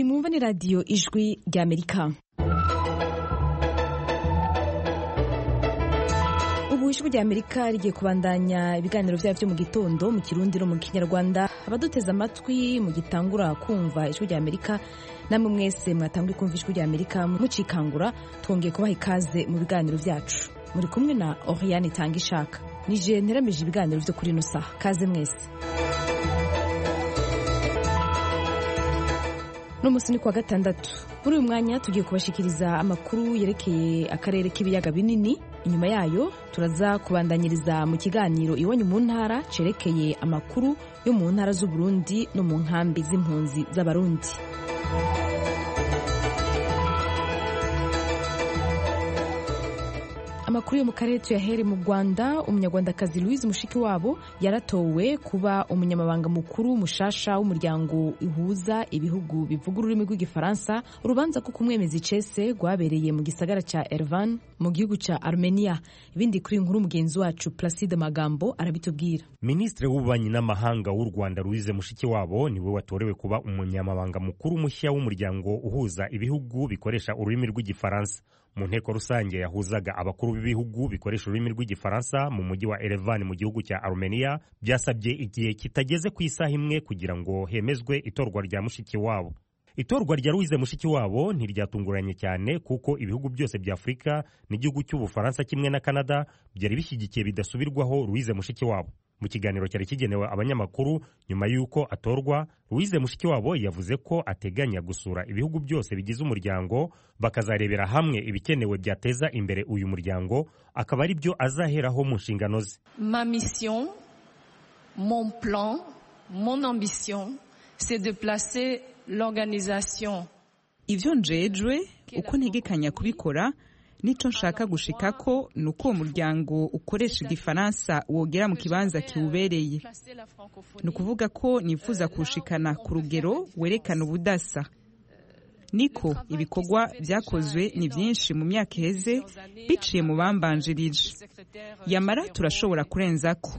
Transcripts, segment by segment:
iyi mwumva ni radiyo ijwi ry'amerika ubu ijwi ry'amerika rigiye kubandanya ibiganiro byabo byo mu gitondo mu kirundi no mu kinyarwanda abaduteze amatwi mu gitangura kumva ijwi ry'amerika namwe mwese mwatanguye kumva ijwi ry'amerika mucikangura twongeye kubaha ikaze mu biganiro byacu muri kumwe na oriane itanga ishaka nije nteramije ibiganiro byo kuri ino saha kaze mwese n'umunsi ni kuwa gatandatu muri uyu mwanya tugiye kubashikiriza amakuru yerekeye akarere k'ibiyaga binini inyuma yayo turaza kubandanyiriza mu kiganiro iwanyu mu ntara cerekeye amakuru yo mu ntara z'uburundi no mu nkambi z'impunzi z'abarundi amakuru yo mu karere tuyahere mu rwanda umunyarwandakazi louise mushikiwabo yaratowe kuba umunyamabanga mukuru mushasha w'umuryango uhuza ibihugu bivuga ururimi rw'igifaransa urubanza ko kumwemeza icese rwabereye mu gisagara cya ervan mu gihugu cya armenia ibindi kuri inkuru mugenzi wacu placide magambo arabitubwira minisitiri w'ububanyi n'amahanga w'u rwanda louise mushikiwabo niwe watorewe kuba umunyamabanga mukuru mushya w'umuryango uhuza ibihugu bikoresha ururimi rw'igifaransa mu nteko rusange yahuzaga abakuru b'ibihugu bikoresha ururimi rw'igifaransa mu mujyi wa Erevan mu gihugu cya Armenia byasabye igihe kitageze ku isaha imwe kugira ngo hemezwe itorwa rya Mushikiwabo itorwa rya Louise Mushikiwabo ntiryatunguranye cyane kuko ibihugu byose bya Afurika n'igihugu cy'Ubufaransa kimwe na Canada byari bishyigikiye bidasubirwaho Louise Mushikiwabo mu kiganiro cyari kigenewe abanyamakuru nyuma y'uko atorwa Louise Mushikiwabo yavuze ko ateganya gusura ibihugu byose bigize umuryango bakazarebera hamwe ibikenewe byateza imbere uyu muryango akaba ari byo azaheraho mu nshingano ze ma mission mon plan mon ambition c'est de placer l'organisation ivyo njejwe uko ntegekanya kubikora nico nshaka gushika ko ni uko uwo muryango ukoresha igifaransa wogera mu kibanza kiwubereye ni ukuvuga ko nifuza kuwushikana ku rugero werekana ubudasa niko ibikorwa byakozwe ni byinshi mu myaka iheze biciye mu bambanjirije yamara turashobora kurenza ko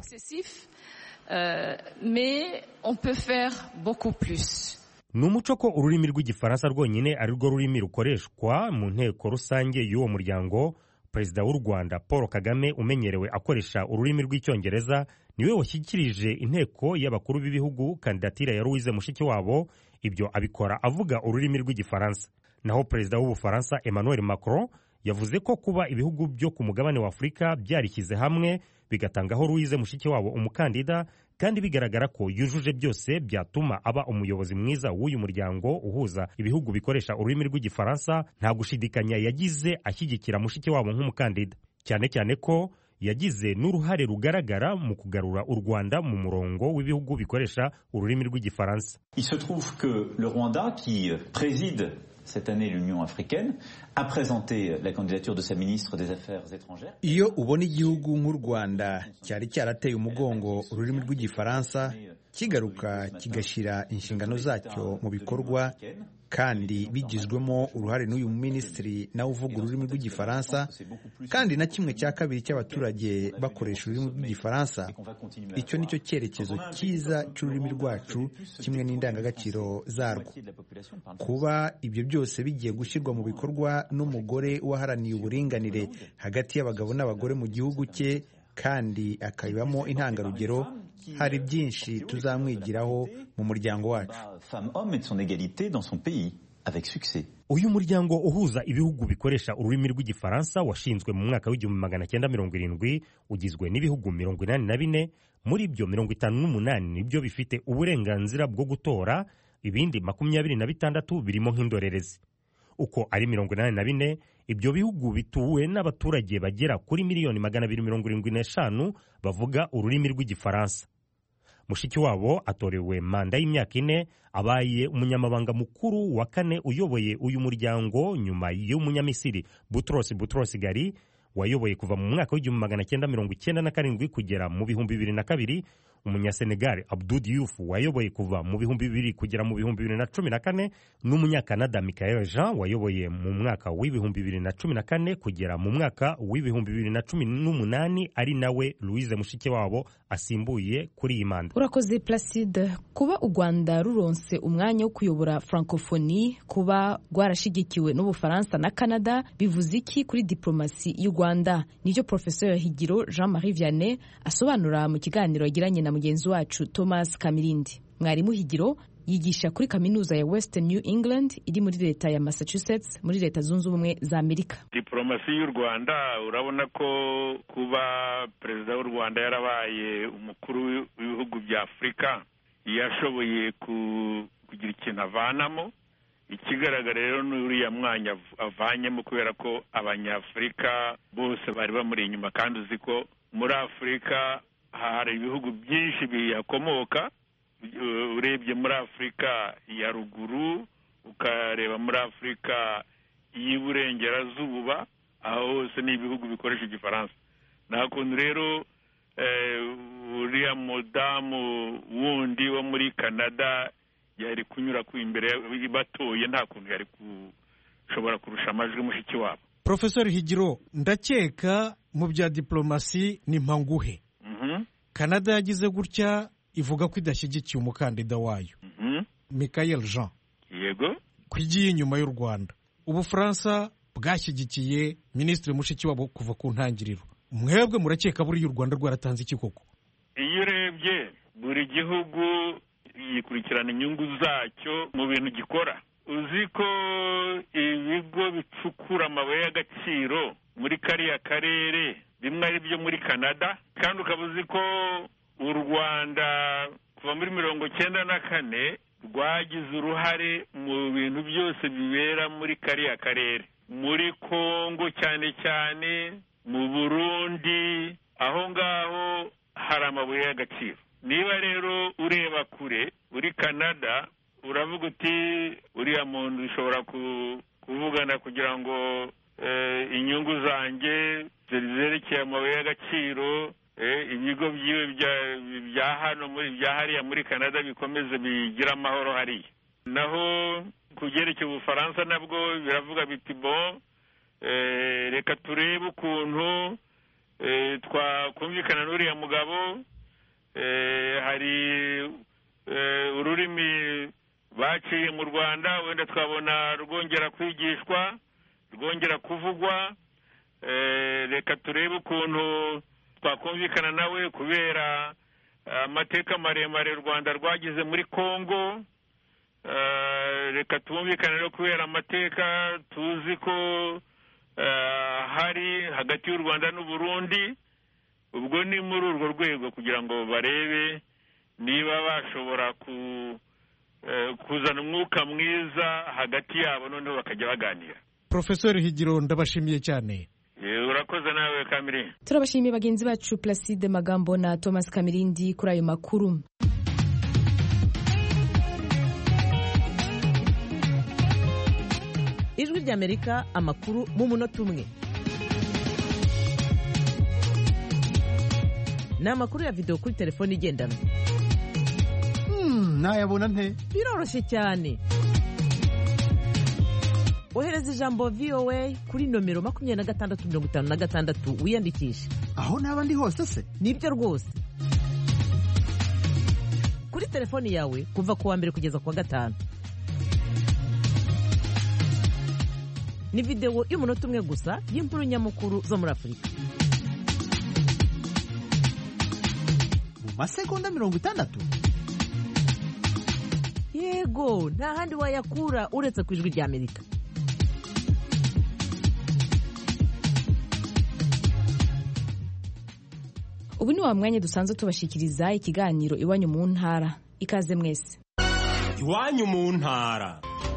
ni umuco ko ururimi rw'igifaransa rwonyine ari rwo rurimi rukoreshwa mu nteko rusange y'uwo muryango perezida w'u rwanda paul kagame umenyerewe akoresha ururimi rw'icyongereza niwe washyikirije inteko y'abakuru b'ibihugu kandidatire ya louise mushikiwabo ibyo abikora avuga ururimi rw'igifaransa naho perezida w'ubufaransa emmanuel macron yavuze ko kuba ibihugu byo ku mugabane wa afurika byarishyize hamwe bigatangaho louise mushikiwabo umukandida kandi bigaragara ko yujuje byose byatuma aba umuyobozi mwiza w'uyu muryango uhuza ibihugu bikoresha ururimi rw'igifaransa nta gushidikanya yagize ashyigikira mushikiwabo nk'umukandida cyane cyane ko yagize n'uruhare rugaragara mu kugarura u Rwanda mu murongo w'ibihugu bikoresha ururimi rw'igifaransa Il se trouve que le Rwanda qui préside cette année l'Union africaine a présenté la candidature de sa ministre des Affaires étrangères. iyo ubona igihugu nk'u rwanda cyari cyarateye umugongo ururimi rw'igifaransa kigaruka kigashyira inshingano zacyo mu bikorwa kandi bigizwemo uruhare n'uyu minisitiri nawe uvuga ururimi rw'igifaransa kandi na kimwe cya kabiri cy'abaturage bakoresha ururimi rw'igifaransa icyo ni cyo cyerekezo cyiza cy'ururimi rwacu kimwe n'indangagaciro zarwo kuba ibyo byose bigiye gushyirwa mu bikorwa n'umugore waharaniye uburinganire hagati y'abagabo n'abagore mu gihugu cye kandi akabibamo intangarugero hari byinshi tuzamwigiraho mu muryango wacu Femme-homme et de son égalité dans son pays, avec succès. uyu muryango uhuza ibihugu bikoresha ururimi rw'igifaransa washinzwe mu mwaka w'igihumbi magana cyenda mirongo irindwi ugizwe n'ibihugu mirongo inani na bine muri byo mirongo itanu n'umunani nibyo bifite uburenganzira bwo gutora ibindi makumyabiri na bitandatu birimo nk'indorerezi uko ari mirongo inani na bine ibyo bihugu bituwe n'abaturage bagera kuri miliyoni magana abiri mirongo irindwi n'eshanu bavuga ururimi rw'igifaransa mushikiwabo atorewe manda y'imyaka ine abaye umunyamabanga mukuru wa kane uyoboye uyu muryango nyuma y'umunyamisiri butros butros gali wayoboye kuva mu mwaka w'igihumbi magana cyenda mirongo icyenda na karindwi kugera mu bihumbi bibiri na kabiri umunyasenegali abdul diouf wayoboye kuva mu bihumbi bibiri kugera mu bihumbi bibiri na cumi na kane n'umunyakanada michael jean wayoboye mu mwaka w'ibihumbi bibiri na cumi na kane kugera mu mwaka w'ibihumbi bibiri na cumi n'umunani ari nawe louise mushikiwabo asimbuye kuri iyi manda urakoze placide kuba u rwanda ruronse umwanya wo kuyobora francophonie kuba rwarashigikiwe n'ubufaransa na canada bivuze iki kuri diplomasi y'u rwanda nibyo professeur higiro jean marie vianney asobanura mu kiganiro yagiranye na mugenzi wacu thomas kamirindi mwarimu higiro yigisha kuri kaminuza ya western new england iri muri leta ya massachusetts muri leta zunze ubumwe za amerika diporomasi y'u rwanda urabona ko kuba perezida w'u rwanda yarabaye umukuru w'ibihugu bya afurika yashoboye kugira ikintu avanamo ikigaragara rero ni uriya mwanya avanyemo kubera ko abanyafurika bose bari bamuri inyuma kandi uzi ko muri afurika hari ibihugu byinshi bihakomoka urebye muri afurika ya ruguru ukareba muri afurika y'iburengerazuba aho hose ni ibihugu bikoresha igifaransa nta kuntu rero uriya mudamu wundi wo muri canada yari kunyura ku imbere batoye nta kuntu yari gushobora kurusha amajwi mushiki wabo porofesori higiro ndakeka mu bya diporomasi ni mpanguhe canada yagize gutya ivuga ko idashyigikiye umukandida wayo michael jean yego ku igiye inyuma y'u rwanda ubufaransa bwashyigikiye minisitiri mushikiwabo kuva ku ntangiriro mwebwe murakeka buriya u rwanda rwaratanze iki koko iyo urebye buri gihugu yikurikirana inyungu zacyo mu bintu gikora uzi ko ibigo bicukura amabuye y'agaciro muri kariya karere bimwe ari byo muri canada kandi ukaba uzi ko u rwanda kuva muri mirongo cyenda na kane rwagize uruhare mu bintu byose bibera muri kariya karere muri kongo cyane cyane mu burundi aho ngaho hari amabuye y'agaciro niba rero ureba kure uri canada uravuga uti uriya muntu ushobora kuvugana kugira ngo inyungu zanjye zerekeye amabuye y'agaciro ibigo byiwe bya hano muri bya hariya muri canada bikomeze bigire amahoro hariya naho ku byerekeye ubufaransa nabwo biravuga biti bo reka turebe ukuntu twakumvikana n'uriya mugabo hari ururimi baciye mu rwanda wenda twabona rwongera kwigishwa rwongera kuvugwa reka turebe ukuntu twakumvikana nawe kubera amateka maremare u rwanda rwagize muri congo reka twumvikane no kubera amateka tuzi ko hari hagati y'u rwanda n'uburundi ubwo ni muri urwo rwego kugira ngo barebe niba bashobora kuzana umwuka mwiza hagati yabo noneho bakajya baganira porofesori higiro ndabashimiye cyane urakoze nawe kamiri turabashimiye bagenzi bacu placide magambo na thomas kamirindi kuri ayo makuru ijwi ry'amerika amakuru mu munota umwe ni amakuru ya videwo kuri telefone igendanwa nayabona nte biroroshye cyane ohereza ijambo voa kuri nomero makumyabiri na gatandatu mirongo itanu na gatandatu wiyandikishe aho naba ndi hose se nibyo rwose kuri telefoni yawe kuva ku wa mbere kugeza ku wa gatanu ni videwo y'umunota umwe gusa y'inkuru nyamukuru zo muri afurika mu masegonda mirongo itandatu yego nta handi wayakura uretse ku ijwi ry'amerika ubu ni wa mwanya dusanzwe tubashyikiriza ikiganiro iwanyu mu ntara ikaze mwese iwanyu mu ntara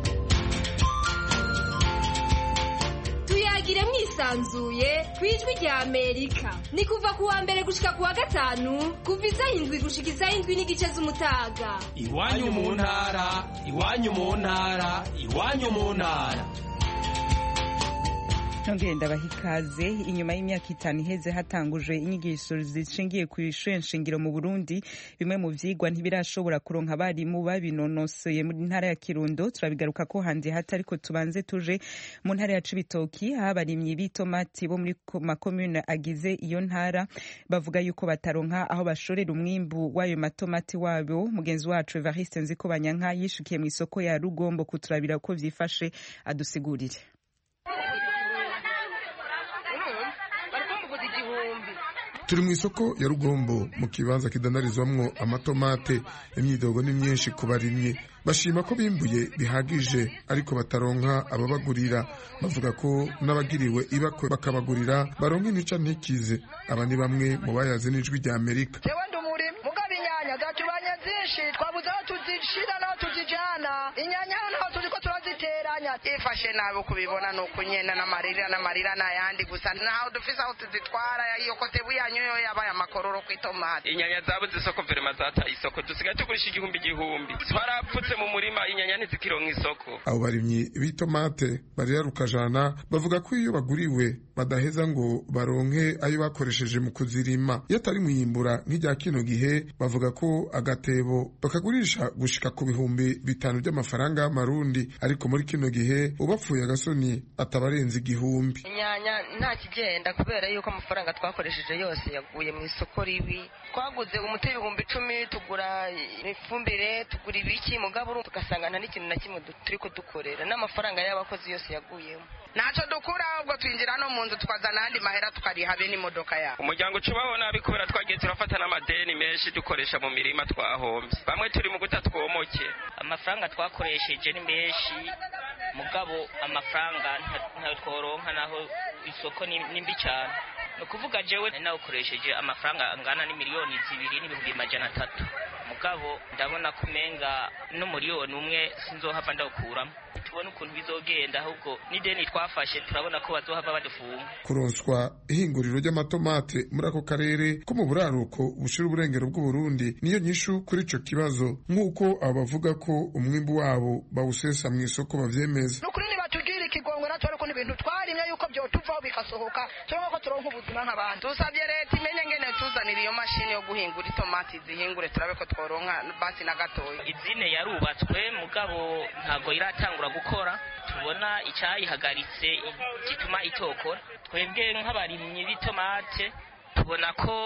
tuyagire mwisanzuye ku ijwi rya amerika ni kuva ku wa mbere gushika ku wa gatanu kuva isaha indwi gushika isaha indwi n'igice z'umutaga iwanyu mu ntara iwanyu mu ntara iwanyu mu ntara nongere ndabaha ikaze inyuma y'imyaka itanu iheze hatangujwe inyigisho zishingiye ku ishure nshingiro mu burundi bimwe mu vyigwa ntibirashobora kuronka abarimu babinonosoye mu ntara ya kirundo turabigaruka ko handi hati ariko tubanze tuje mu ntara ya cibitoki aho abarimyi b'itomati bo muri makomune agize iyo ntara bavuga yuko bataronka aho bashorera umwimbu w'ayo matomati wabo mugenzi wacu evariste nziko banyanka yishikiye mu isoko ya rugombo kuturabira uko vyifashe adusigurire turi mu isoko ya rugombo mu kibanza kidandarizwamwo amatomate imyidogo ni myinshi ku barimyi bashima ko bimbuye bihagije ariko bataronka ababagurira bavuga ko n'abagiriwe ibakwe bakabagurira baronka intica ntikize aba ni bamwe mu bayazi n'ijwi rya amerika jewe ndi umurimi mugabo inyanya zatubanye zinshi twabuze aho tuzishira n'aho tuzijana inyanya hano naho tuzi ko turaziteranya ifashe nabi kubibona ni ukunyena n'amarira n'amarira n'ayandi gusa ntaho dufise aho tuzitwara iyo kotebu yanyu yo yabaye amakororo ku itomati inyanya zabuze isoko verema zataye isoko dusigaye tugurisha igihumbi igihumbi twarapfutse mu murima inyanya ntizikironka isoko abo barimyi b'itomate barira rukajana bavuga ko iyo baguriwe badaheza ngo baronke ayo bakoresheje mu kuzirima iyo atari mu yimbura nk'irya kino gihe bavuga ko agatebo bakagurisha gushika ku bihumbi bitanu by'amafaranga y'amarundi ariko muri kino gihe ubapfuye agasoni atabarenza igihumbi inyanya nta kigenda kubera yuko amafaranga twakoresheje yose yaguye mu isoko ribi twaguze umuti w'ibihumbi icumi tugura ifumbire tugura ibiki mugabo tugasanga nta n'ikintu na kimwe turi kudukorera n'amafaranga y'abakozi yose yaguyemo ntacyo dukura ahubwo twinjira no mu nzu tukazana ayandi mahera tukariha be n'imodoka yabo umuryango ucubaho nabi kubera twagiye turafata n'amadeni menshi dukoresha mu mirima twahombye bamwe turi mu guta twomoke amafaranga twakoresheje ni menshi mugabo amafaranga ntayo tworonka naho isoko ni mbi cyane ni ukuvuga jewe nawukoresheje amafaranga angana n'imiliyoni zibiri n'ibihumbi majana atatu mugabo ndabona ko umenga n'umuriyoni umwe sinzohava ndawukuramo tubone ukuntu bizogenda ahubwo n'ideni twafashe turabona ko bazohava badufunga kuronswa ihinguriro ry'amatomate muri ako karere ko mu buraruko bushira uburengero bw'uburundi niyo nyishu kuri ico kibazo nk'uko abo bavuga ko umwimbu wabo bawusesa mu isoko bavyemeza nukuri nibatugirira ikigongwe natwe ariko n'ibintu twarimye yuko vyotuvaho bikasohoka turonka ko turonka ubuzima nk'abandi dusabye leta imenye ngene tuzanira iyo mashini yo guhingura itomati zihingure turabe ko tworonka basi na gatoya izine yarubatswe mugabo ntabwo iratangura gukora tubona icyayihagaritse gituma itokora twebwe nk'abarimyi b'itomate tubona ko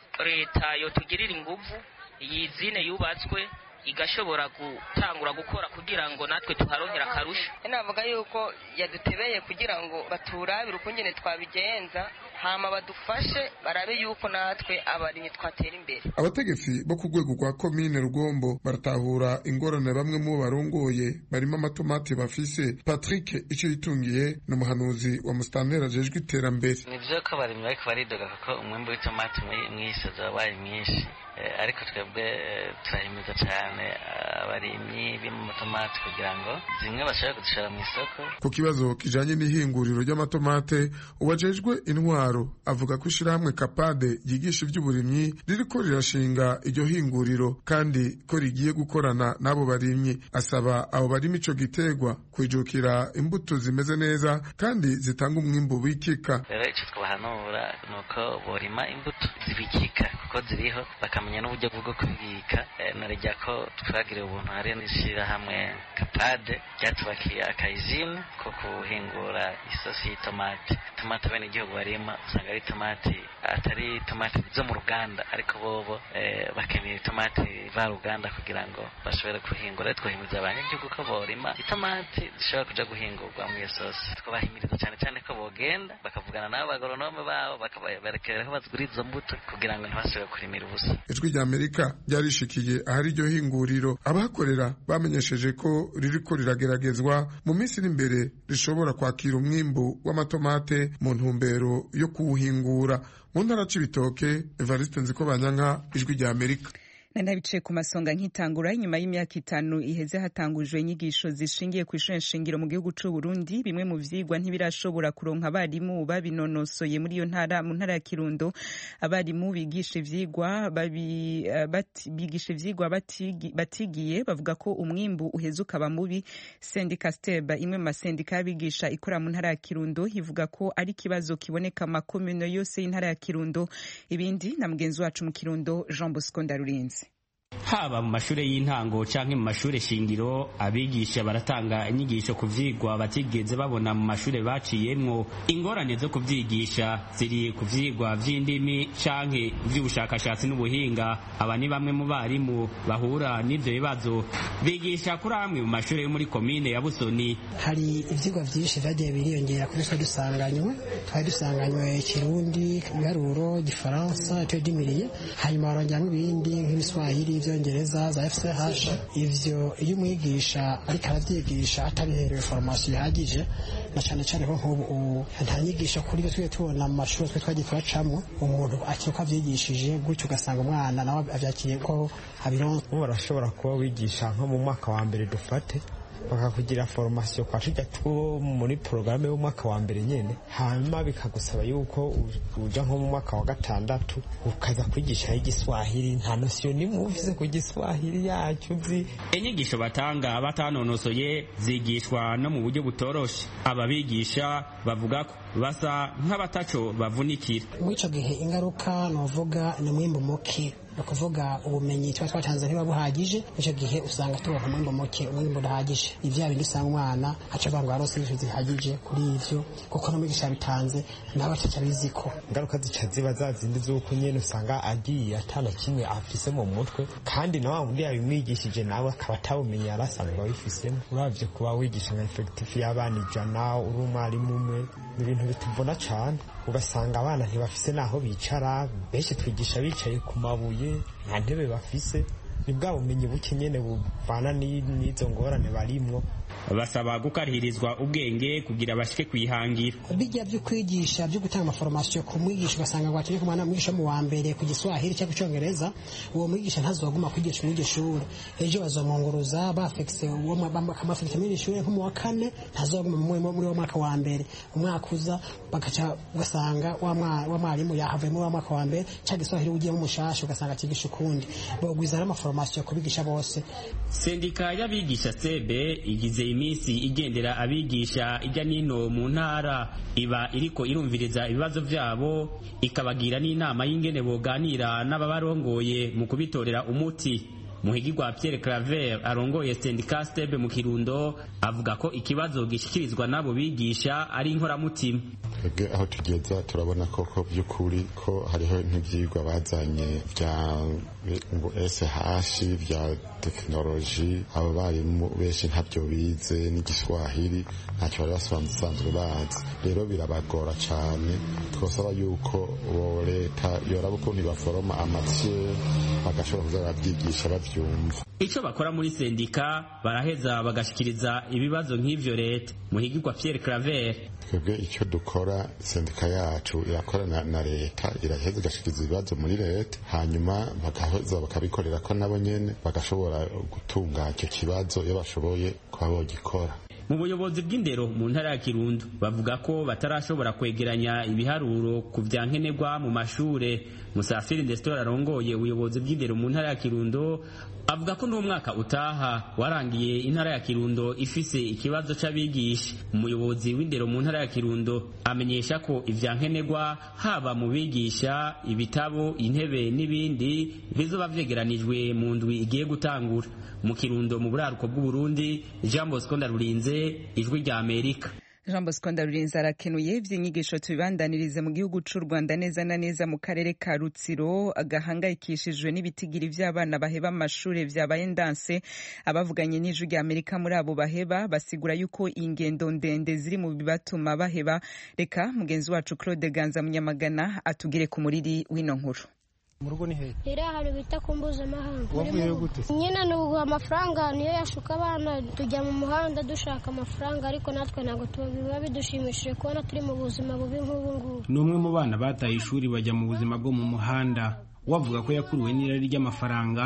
leta yotugirira inguvu iyi zine yubatswe igashobora gutangura gukora kugira ngo natwe tuharonkera akarusho navuga yuko yadutebeye kugira ngo baturabire ukungene twabigenza hama badufashe barabe yuko natwe abarimyi twatera imbere abategetsi bo ku rwego rwa komine rugombo baratahura ingorane bamwe mu barongoye barimo amatomati bafise patrick icyo yitungiye ni umuhanuzi wa musitanteri ajejwe iterambere ni byo ko abarimyi bariko baridoga kuko umwimbu w'itomati mw'isoza wabaye mwinshi ariko twebwe turahimiza cyane abarimyi b'amatomati kugira ngo zimwe bashobore kuzishora mu isoko ku kibazo kijanye n'ihinguriro ry'amatomate uwajejwe intwaro avuga ko ishirahamwe kapade ryigisha ivy'uburimyi ririko rirashinga iryo hinguriro kandi ko rigiye gukorana n'abo barimyi asaba abo barima ico giterwa kwijukira imbuto zimeze neza kandi zitanga umwimbu wikika rero ico twabahanura ni uko borima imbuto zibikika kuko ziriho bakamenya n'uburyo bwo kubibika narejya ko twagiriye ubuntu hari n'ishyirahamwe kapade ryatubakiye akayizine ko kuhingura isosi y'itomati tomati bene igihugu barima usanga ari tomati atari tomati zo mu ruganda ariko bobo bakeneye itomati varuganda kugira ngo bashobore kuhingura twahimiriza abanyagihugu ko borima itomati zishobora kuja guhingurwa mu iyo sosi twabahimiriza cyane cyane ko bogenda bakavugana n'abo bagoronome babo bakaberekera ko bazigura izo mbuto kugira ngo ntibasubire kurimira ubusa ijwi rya amerika ryarishikiye ahari iryo hinguriro abahakorera bamenyesheje ko ririko rirageragezwa mu minsi iri imbere rishobora kwakira umwimbu w'amatomate mu ntumbero yo kuwuhingura mu ntara c'ibitoke evariste nziko banyanka ijwi rya amerika nanabicaye ku masonga nk'itangura inyuma y'imyaka itanu iheze hatangujwe inyigisho zishingiye ku ishuri nshingiro mu gihugu c'u Burundi bimwe mu vyigwa ntibirashobora kuronka abarimu babinonosoye muri iyo ntara mu ntara ya Kirundo abarimu bigisha ivyigwa babi, uh, bati, bigisha ivyigwa batigi, batigiye bavuga ko umwimbu uheze ukaba mubi sendika steba imwe mu masendika y'abigisha ikora mu ntara ya Kirundo ivuga ko ari ikibazo kiboneka mu makomune yose y'intara ya Kirundo ibindi na mugenzi wacu mu Kirundo Jean Bosco Ndarurinzi haba mu mashuri y'intango canke mu mashuri shingiro abigisha baratanga inyigisho ku vyigwa batigeze babona mu mashuri baciyemwo ingorane zo kuvyigisha ziri ku vyigwa vy'indimi canke vy'ubushakashatsi n'ubuhinga aba ni bamwe mu barimu bahura n'ivyo bibazo bigisha kuri amwe mu mashuri yo muri komine ya Busoni hari ivyigwa vyinshi vyagiye biriyongera kuri twe dusanganywe twari dusanganywe kirundi ibiharuro gifaransa icyo dimiriye hanyuma barongeramwo ibindi nk'ibiswahili ivyongereza za FCH ivyo iyo umwigisha ariko aravyigisha atabiherewe formation ihagije na cane cane ko nk'ubu nta nyigisho kuri byo twiye tubona mu mashuri twe twagiye turacamwo umuntu akiri uko avyigishije gutyo ugasanga umwana nawe avyakiye ko abironka ubu barashobora kuba wigisha nko mu mwaka wa mbere dufate bakakugira formation kwa tujya two muri porogaramu y'umwaka wa mbere nyene hanyuma bikagusaba yuko uja nko mu mwaka wa gatandatu ukaza kwigisha igiswahili nta nosiyo nimwe ufise ku giswahili yacu uzi inyigisho batanga batanonosoye zigishwa no mu buryo butoroshe ababigisha bavuga ko basa nk'abataco bavunikira muri ico gihe ingaruka novuga ni mwimbu muke ni ukuvuga ubumenyi tuba twatanze ntiba buhagije icyo gihe usanga turonka umwimbo muke umwimbo udahagije ni bya bindi usanga umwana aca avuga ngo yarose inyigisho zihagije kuri ivyo kuko n'umwigisha yabitanze nawe ataca abizi ko ingaruka zica ziba za zindi z'uko nyene usanga agiye atana kimwe afise mu mutwe kandi na wa wundi yabimwigishije nawe akaba atabumenyi yari asanzwe abifisemo uravye kuba wigisha nka efekitifu y'abana ijana uri umwarimu umwe ni ibintu bituvuna cane ugasanga abana ntibafise n'aho bicara benshi twigisha bicaye ku mabuye nta ntebe bafise ni bwa bumenyi buke nyene buvana n'izo ngorane barimwo basaba gukarihirizwa ubwenge kugira bashike kwihangira bijya byo kwigisha byo gutanga amaforomasiyo ku mwigisha ugasanga ngo akeneye kumwana mwigisha mu wa mbere ku giswahili cyangwa icyongereza uwo mwigisha ntazoguma kwigisha muri iryo shuri ejo bazomwunguruza bafekise bakamafekisa muri iryo shuri nko mu wa kane ntazoguma muri wa mwaka wa mbere umwaka uza bagaca ugasanga wa mwarimu yahavuye muri wa mwaka wa mbere cyangwa giswahili ugiyemo umushasha ugasanga akigisha ukundi bogwiza n'amaforomasiyo kubigisha bose sendika y'abigisha sebe igize iminsi igendera abigisha ijya n'ino mu ntara iba iriko irumviriza ibibazo vyabo ikabagira n'inama y'ingene boganira n'ababarongoye mu kubitorera umuti muhigirwa Pierre Claver arongoye sendika stebe mu Kirundo avuga ko ikibazo gishikirizwa n'abo bigisha ari inkoramutima twebwe aho tugeza turabona koko by'ukuri ko hariho nk'ibyigwa bazanye bya SH bya tekinoloji abo barimu benshi ntabyo bize n'igiswahili ntacyo bari basanzwe bazi rero birabagora cyane twasaba yuko bo leta yoraba ukuntu baforoma amatiye bagashobora kuza barabyigisha babyumva icyo bakora muri sendika baraheza bagashikiriza ibibazo nk'ivyo leta muhigirwa Pierre Claver twebwe icyo dukora sendika yacu irakorana na leta iraheza igashikiriza ibibazo muri leta hanyuma bagaheza bakabikorera ko nabo nyene bagashobora gutunga icyo kibazo iyo bashoboye kuba bogikora mu buyobozi bw'indero mu ntara ya Kirundo bavuga ko batarashobora kwegeranya ibiharuro ku vya nkenerwa mu mashure Musafiri Nestor arongoye ubuyobozi bw'indero mu ntara ya Kirundo avuga ko n'umwaka utaha warangiye intara ya Kirundo ifise ikibazo c'abigisha umuyobozi w'indero mu ntara ya Kirundo amenyesha ko ivya nkenerwa haba mu bigisha ibitabo intebe n'ibindi bizoba vyegeranijwe mu ndwi igiye gutangura mu Kirundo mu buraruko bw'u Burundi Jean Bosco Ndarurinze ijwi rya Amerika Jean Bosco Ndarurinze arakenuye ivy'inyigisho tubibandanirize mu gihugu c'u Rwanda neza na neza mu karere ka Rutsiro agahangayikishijwe n'ibitigiri vy'abana baheba amashure vyabaye ndanse abavuganye n'ijwi rya Amerika muri abo baheba basigura yuko ingendo ndende ziri mu bibatuma baheba reka mugenzi wacu Claude Ganza Munyamagana atugire ku muriri w'ino nkuru mu rugo ni hehe iri ahantu bita ku mpuzamahanga wavuyeyo gute nyine ni uguha amafaranga niyo yashuka abana tujya mu muhanda dushaka amafaranga ariko natwe ntabwo biba bidushimishije kubona turi mu buzima bubi nk'ubu ngubu ni umwe mu bana bataye ishuri bajya mu buzima bwo mu muhanda wavuga ko yakuruwe n'irari ry'amafaranga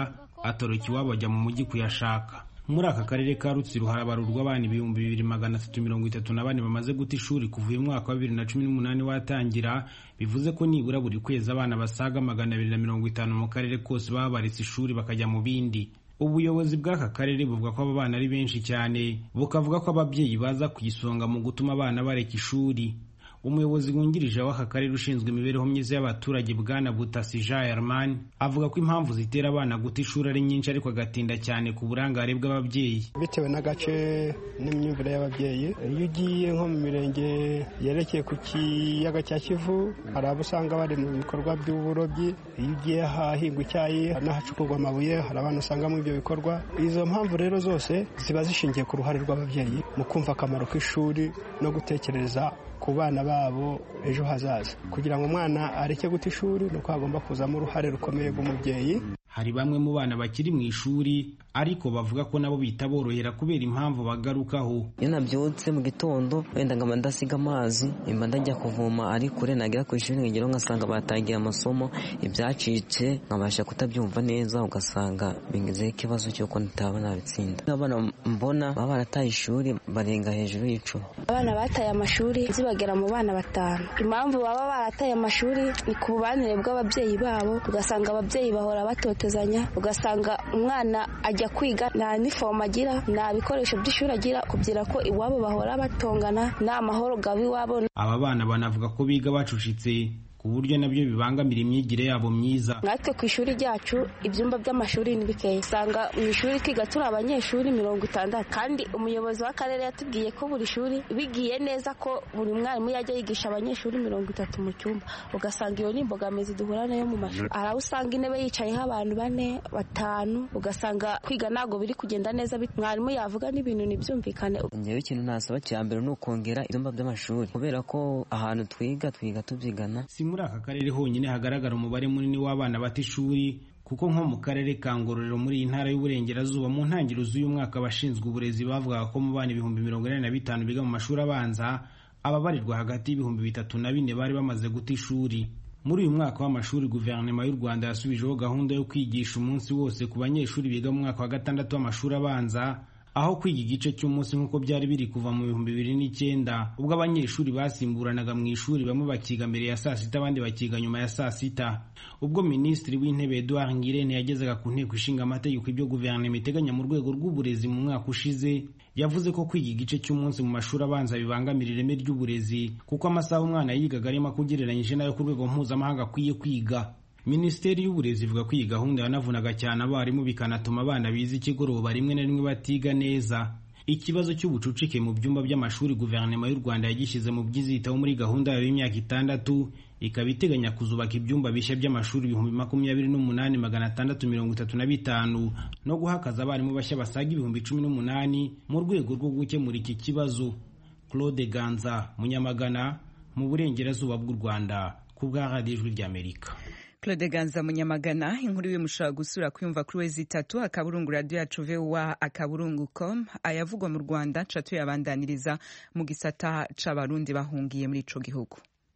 atoroka iwabo ajya mu mujyi kuyashaka muri aka karere ka rutsiro harabarurwa abana ibihumbi bibiri magana atatu mirongo itatu na bane bamaze guta ishuri kuva uyu mwaka wa bibiri na cumi n'umunani watangira bivuze ko nibura buri kwezi abana basaga magana abiri na mirongo itanu mu karere kose baba baretse ishuri bakajya mu bindi ubuyobozi bw'aka karere buvuga ko aba bana ari benshi cyane bukavuga ko ababyeyi baza ku isonga mu gutuma abana bareka ishuri umuyobozi wungirije w'aka karere ushinzwe imibereho myiza y'abaturage bwana butasi jean herman avuga ko impamvu zitera abana guta ishuri ari nyinshi ariko agatinda cyane ku burangare bw'ababyeyi bitewe n'agace n'imyumvire y'ababyeyi iyo ugiye nko mu mirenge yerekeye ku kiyaga cya kivu hari abo usanga bari mu bikorwa by'uburobyi iyo ugiye ahahingwa icyayi n'ahacukurwa amabuye hari abana usanga muri ibyo bikorwa izo mpamvu rero zose ziba zishingiye ku ruhare rw'ababyeyi mu kumva akamaro k'ishuri no gutekereza ku bana babo ejo hazaza kugira ngo umwana areke guta ishuri ni uko hagomba kuzamo uruhare rukomeye rw'umubyeyi hari bamwe mu bana bakiri mu ishuri ariko bavuga ko nabo bitaborohera kubera impamvu bagarukaho iyo nabyutse mu gitondo wenda nkaba ndasiga amazi mba ndajya kuvoma ari kure nagera ku ishuri nkigeraho ngasanga batangiye amasomo ibyacitse nkabasha kutabyumva neza ugasanga bingezeho ikibazo cy'uko ntitaba nabitsinda abana mbona baba barataye ishuri barenga hejuru y'icumi abana bataye amashuri zibagera mu bana batanu impamvu baba barataye amashuri ni ku bubanire bw'ababyeyi babo ugasanga ababyeyi bahora batotezanya ugasanga umwana ajya kwiga nta nifomu agira nta bikoresho by'ishuri agira kugira ko iwabo bahora batongana nta mahoro gaba iwabo aba bana banavuga ko biga bacucitse ku buryo nabyo bibangamira imyigire yabo myiza natwe ku ishuri ryacu ibyumba by'amashuri ni bikeya usanga mu ishuri twiga turi abanyeshuri mirongo itandatu kandi umuyobozi w'akarere yatubwiye ko buri shuri bigiye neza ko buri mwarimu yajya yigisha abanyeshuri mirongo itatu mu cyumba ugasanga iyo ni imbogamizi duhura nayo mu mashuri hari aho usanga intebe yicayeho abantu bane batanu ugasanga kwiga ntabwo biri kugenda neza mwarimu yavuga n'ibintu ntibyumvikane ngewe ikintu nasaba cya mbere ni ukongera ibyumba by'amashuri kubera ko ahantu twiga twiga tubyigana muri aka karere honyine hagaragara umubare munini w'abana bata ishuri kuko nko mu karere ka ngororero muri iyi ntara y'uburengerazuba mu ntangiriro z'uyu mwaka abashinzwe uburezi bavugaga ko mu bana ibihumbi mirongo inani na bitanu biga mu mashuri abanza ababarirwa hagati y'ibihumbi bitatu na bine bari bamaze guta ishuri muri uyu mwaka w'amashuri guverinoma y'u rwanda yasubijeho gahunda yo kwigisha umunsi wose ku banyeshuri biga mu mwaka wa gatandatu w'amashuri abanza aho kwiga igice cy'umunsi nk'uko byari biri kuva mu bihumbi bibiri n'icyenda ubwo abanyeshuri basimburanaga mu ishuri bamwe bakiga mbere ya saa sita abandi bakiga nyuma ya saa sita ubwo minisitiri w'intebe eduard ngirente yagezaga ku nteko ishinga amategeko ibyo guverinoma iteganya mu rwego rw'uburezi mu mwaka ushize yavuze ko kwiga igice cy'umunsi mu mashuri abanza bibangamira ireme ry'uburezi kuko amasaha umwana yigaga ari make ugereranyije n'ayo ku rwego mpuzamahanga akwiye kwiga minisiteri y'uburezi ivuga ko iyi gahunda yanavunaga cyane abarimu bikanatuma abana biza ikigoroba rimwe na rimwe batiga neza ikibazo cy'ubucucike mu byumba by'amashuri guverinoma y'u rwanda yagishyize mu byizitaho muri gahunda yayo y'imyaka itandatu ikaba iteganya kuzubaka ibyumba bishya by'amashuri ibihumbi makumyabiri n'umunani magana atandatu mirongo itatu na bitanu no guhakaza abarimu bashya basaga ibihumbi cumi n'umunani mu rwego rwo gukemura iki kibazo claude ganza munyamagana mu burengerazuba bw'u rwanda ku bwa radiyo ijwi ry'amerika Claude Ganza Munyamagana inkuru iwe mushobora gusura kuyumva kuri wezi itatu akaburungu radio yacu VOA akaburungu com ayavugwa mu Rwanda ca tuyabandaniriza mu gisata c'abarundi bahungiye muri ico gihugu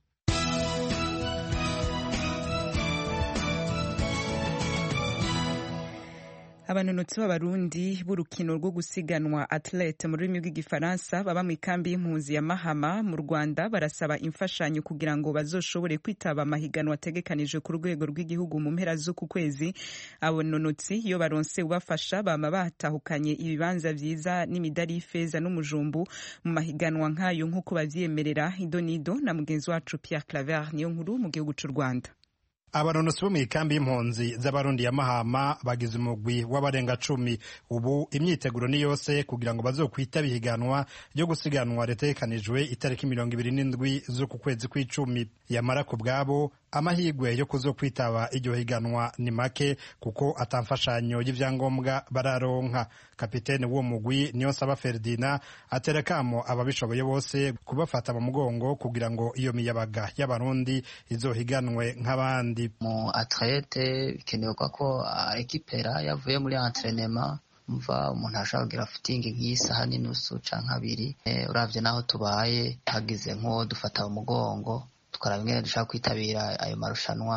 abanonotsi b'abarundi b'urukino rwo gusiganwa athlete mu rurimi rw'igifaransa baba mu ikambi y'impunzi ya mahama mu rwanda barasaba imfashanyo kugira ngo bazoshobore kwitaba amahiganwa ategekanije ku rwego rw'igihugu mu mpera z'uku kwezi abanonotsi iyo baronse ubafasha bama batahukanye ibibanza vyiza n'imidari y'ifeza n'umujumbu mu mahiganwa nk'ayo nk'uko bavyemerera idonido na mugenzi wacu pierre claver niyo nkuru mu gihugu c'u rwanda abanonotsi bo mu ikambi y'impunzi z'abarundi ya mahama bagize umugwi w'abarenga cumi ubu imyiteguro ni yose kugira ngo bazokwitaba ihiganwa ryo gusiganwa ritegekanijwe itariki mirongo ibiri n'indwi z'uku kwezi kw'icumi yamara ku bwabo amahirwe yo kuzokwitaba iryo higanwa ni make kuko atamfashanyo y'ivyangombwa bararonka kapitene w'uwo mugwi niyo saba ferdina atera kamo ababishoboye bose kubafata mu mugongo kugira ngo iyo miyabaga y'abarundi izohiganwe nk'abandi mu atlete bikenewe ko ekipera yavuye muri entrenema mva umuntu ashobora kugira fitingi nk'isaha n'inusu canke abiri uravye naho tubaye hagize nk'uwo dufata mu mugongo tukaraba ingene dushaka kwitabira ayo marushanwa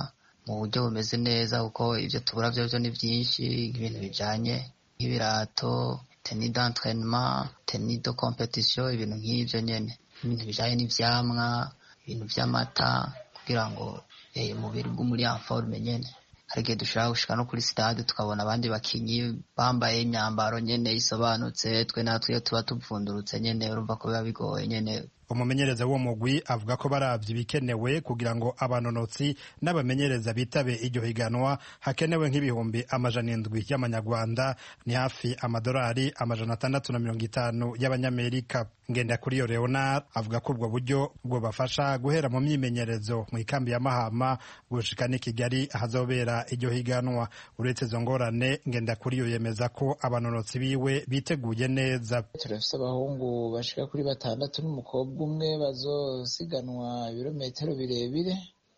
mu buryo bumeze neza kuko ibyo tubura byo byo ni byinshi ibintu bijanye nk'ibirato teni d'entraînement teni de competition ibintu nk'ibyo nyene ibintu bijanye n'ivyamwa ibintu vy'amata kugira ngo eh, umubiri bwo muri informe nyene hari igihe dushobora gushika no kuri stade tukabona abandi bakinyi bambaye imyambaro nyene isobanutse twe natwe iyo tuba tuvundurutse nyene urumva ko biba bigoye nyene umumenyereza w'uwo mugwi avuga ko baravye ibikenewe kugira ngo abanonotsi n'abamenyereza bitabe iryo higanwa hakenewe nk'ibihumbi amajana indwi y'amanyarwanda ni hafi amadolari amajana atandatu na mirongo itanu y'abanyamerika ngendakuriyo leonard avuga ko ubwo buryo bwobafasha guhera mu myimenyerezo mu ikambi ya mahama gushika n'i kigali ahazobera iryo higanwa uretse izo ngorane ngendakuriyo yemeza ko abanonotsi biwe biteguye neza turafise abahungu bashika kuri batandatu n'umukobwa umwe bazosiganwa ibirometero birebire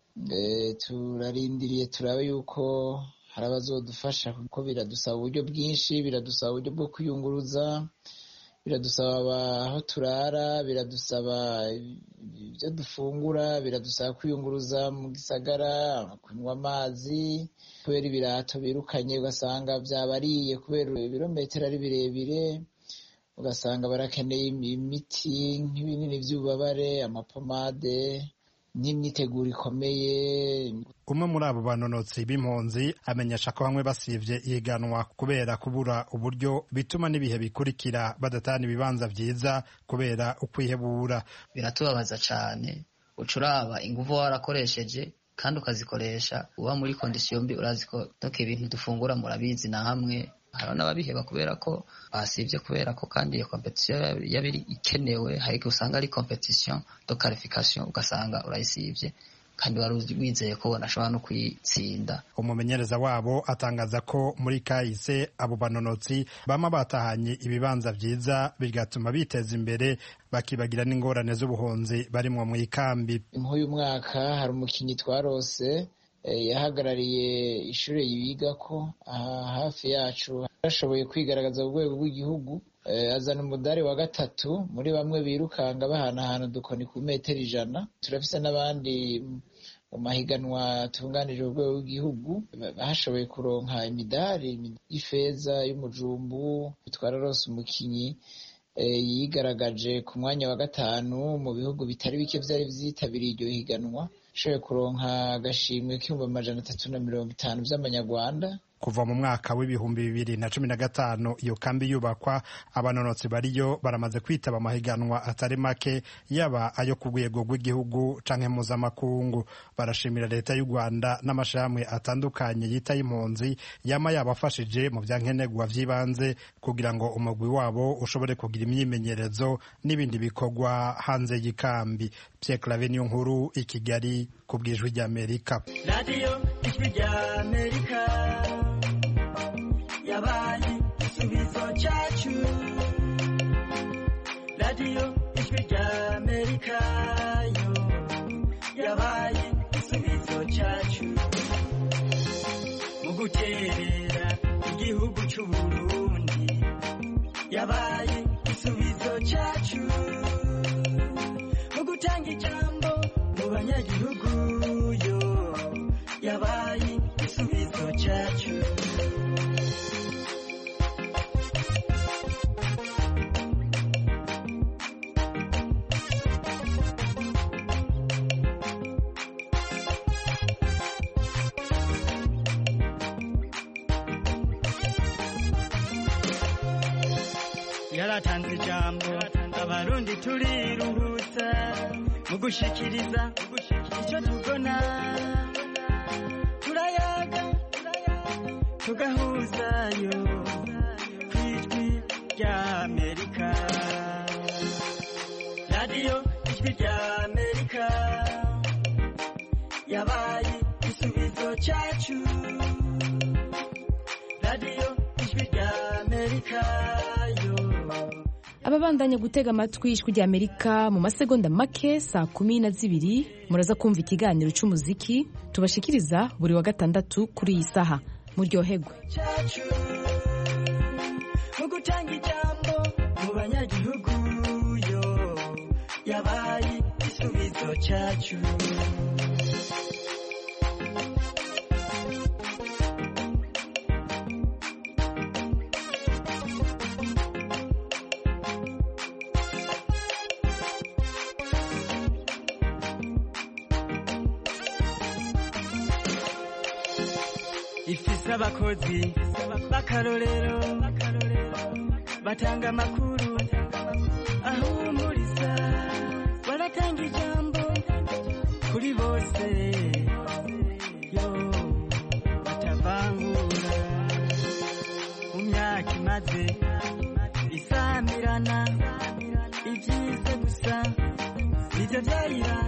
turarindiriye turabe yuko hari abazodufasha kuko biradusaba uburyo bwinshi biradusaba uburyo bwo kwiyunguruza biradusaba aho turara biradusaba ibyo dufungura biradusaba kwiyunguruza mu gisagara kunywa amazi kubera ibirato birukanye ugasanga byabariye kubera ibirometero ari birebire ugasanga barakeneye imiti nk'ibinini by'ububabare amapomade n'imyiteguro ikomeye umwe muri abo banonotsi b'impunzi amenyesha ko bamwe basivye ihiganwa kubera kubura uburyo bituma n'ibihe bikurikira badatana ibibanza vyiza kubera ukwihebura biratubabaza cane uca uraba inguvu warakoresheje kandi ukazikoresha uba muri kondisiyo mbi urazi ko toke ibintu dufungura murabizi na hamwe hari n'ababiheba kubera ko basivye kubera ko kandi iyo competition yaba ikenewe hari usanga ari competition de qualification ugasanga urayisivye kandi wari wizeye ko banashobora no kuyitsinda umumenyereza wabo atangaza ko muri kahise abo banonotsi bama batahanye ibibanza vyiza bigatuma biteza imbere bakibagira n'ingorane z'ubuhunzi barimwo mu ikambi nk'uyu mwaka hari umukinyi twarose yahagarariye ishuri yigako aha hafi yacu yarashoboye kwigaragaza ku rwego rw'igihugu azana umudari wa gatatu muri bamwe birukanga bahanahana udukoni ku metero ijana turafise n'abandi mu mahiganwa atunganije urwego rw'igihugu bashoboye kuronka imidari y'ifeza y'umujumbu twararose umukinyi yigaragaje ku mwanya wa gatanu mu bihugu bitari bike byari vyitabiriye iryo higanwa ashoboye kuronka agashimwe k'ibihumbi amajana atatu na mirongo itanu vy'amanyarwanda kuva mu mwaka w'ibihumbi bibiri na cumi na gatanu iyo kambi yubakwa abanonotsi bariyo baramaze kwitaba amahiganwa atari make yaba ayo ku rwego rw'igihugu canke mpuzamakungu barashimira leta y'u rwanda n'amashirahamwe atandukanye yita y'impunzi yama yabafashije mu vya nkenerwa vy'ibanze kugira ngo umugwi wabo ushobore kugira imyimenyerezo n'ibindi bikorwa hanze y'ikambi Pierre Claver niyo nkuru i Kigali ku bw'ijwi ry'Amerika radiyo ijwi ry'Amerika yabaye igisubizo cyacu radiyo ijwi ry'Amerika yo yabaye igisubizo cyacu mu guterera igihugu cy'u Burundi yabaye igisubizo cyacu mu gutanga ijambo mu banyagihugu yo yabaye igisubizo cyacu yaratanze ijambo abarundi turiruhutsa mu gushikiriza icyo tubona turayaga tugahuzayo ku ijwi ry'amerika radiyo ijwi ry'amerika yabaye igisubizo cyacu radiyo ijwi ry'amerika yo ababandanya gutega amatwi ijwi rya amerika mu masegonda make saa kumi na zibiri muraza kumva ikiganiro cy'umuziki tubashikiriza buri wa gatandatu kuri iyi saha muryohegwe mu gutanga ijambo mu banyagihugu yo yabaye igisubizo cyacu ifise abakozi b'akarorero batanga amakuru ahumuriza baratanga ijambo kuri bose yo batavangura mu myaka imaze isamirana ibyiza gusa nibyo byayiranga